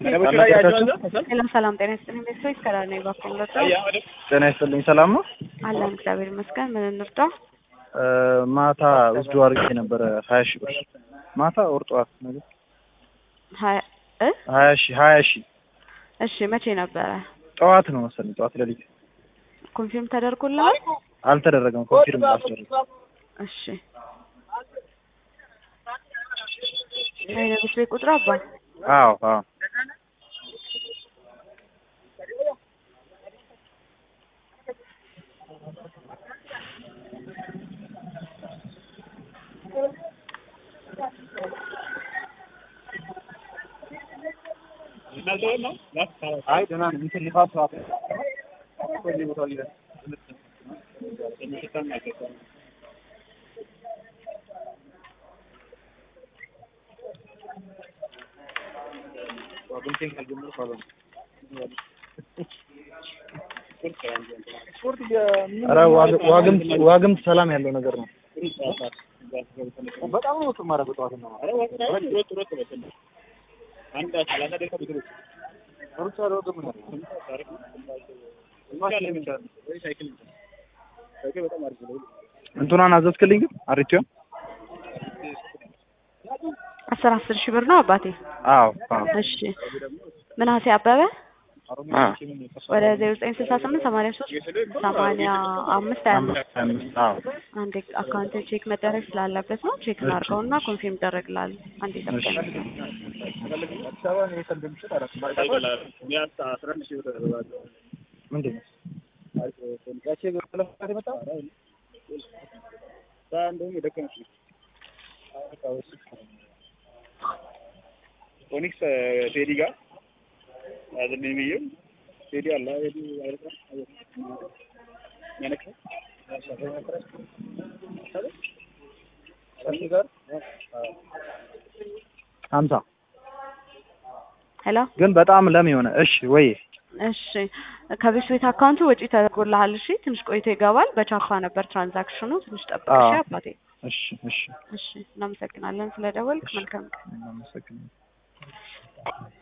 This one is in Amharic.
ሰላም ሰላም፣ ጤና ይስጥልኝ ቤተሰቦች ከዳር ነኝ ባኮም ለጣ ጤና ይስጥልኝ። ሰላም ነው አለን እግዚአብሔር ይመስገን። ምን እንርዳ? ማታ ውስዱ አድርጌ ነበረ ሀያ ሺህ ብር ማታ ወር ጠዋት ነገር ሀያ እ ሀያ ሺህ ሀያ ሺህ እሺ መቼ ነበረ? ጠዋት ነው መሰለኝ ጠዋት ሌሊት ኮንፊርም ተደርጎልሃል? አልተደረገም። ኮንፊርም አልተደረገም። እሺ አይነብስ ቤት ቁጥር አባ አዎ አዎ አይ ደህና ነኝ። እንትን ሊፋት ሰዓት እዚህ ቦታ ላይ ኧረ ዋግምት ዋግምት ሰላም ያለው ነገር ነው። በጣም ነው ወጥ ማረግ ጠዋት ነው እንትኗን አዘዝክልኝ ግን አሪቲዮን አስር አስር ሺህ ብር ነው አባቴ። አዎ አዎ እሺ ምናሴ አበበ አ ወደ ዜሮ ዘጠኝ ስልሳ ስምንት ሰማንያ ሶስት ሰማንያ አምስት ሀያ አምስት አምስት አዎ አንድ አካውንት ቼክ መደረግ ስላለበት ነው። ቼክ እናድርገውና ኮንፊርም ይደረግላል። አንድ ጠብቀን ምንድን ነው ኦኒክስ ቴዲ ጋር ያዘኝ ብዬው ቴዲ አለ ቴዲ አይረሳ ያነከ ሀምሳ ሄሎ ግን በጣም ለም የሆነ እሺ ወይ እሺ ከቤት ቤት አካውንቱ ወጪ ተደርጎልሃል። እሺ ትንሽ ቆይቶ ይገባል። በቻፓ ነበር ትራንዛክሽኑ። ትንሽ ጠብቅ እሺ አዎ። አባቴ። እሺ እሺ እሺ እናመሰግናለን ስለደወልክ። መልካም ቀን። እናመሰግናለን